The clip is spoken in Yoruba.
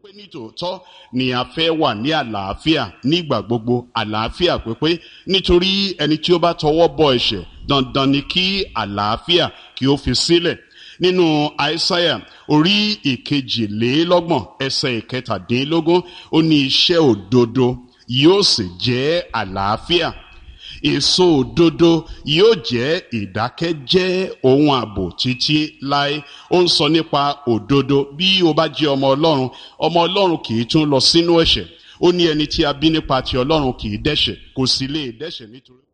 pé nítòótọ́ ni a fẹ́ wà ní àlàáfíà nígbà gbogbo àlàáfíà pípé nítorí ẹni tí ó bá tọwọ́ bọ ẹ̀ṣẹ̀ dandan ni kí àlàáfíà kí ó fi sílẹ̀ nínú àìsáyà orí ìkejìlélọ́gbọ̀n ẹsẹ̀ ìkẹtàdínlógún ó ní iṣẹ́ òdodo yóò sì jẹ́ àlàáfíà èso òdodo yóò jẹ́ ìdákẹ́jẹ́ ohun ààbò títí láé ó ń sọ nípa òdodo bí o bá jẹ́ ọmọ ọlọ́run ọmọ ọlọ́run kì í tún lọ sínú ẹ̀ṣẹ̀ ó ní ẹni tí a bí nípa ti ọlọ́run kì í dẹ́ṣẹ̀ kò sì lè dẹ́ṣẹ̀ nítorí.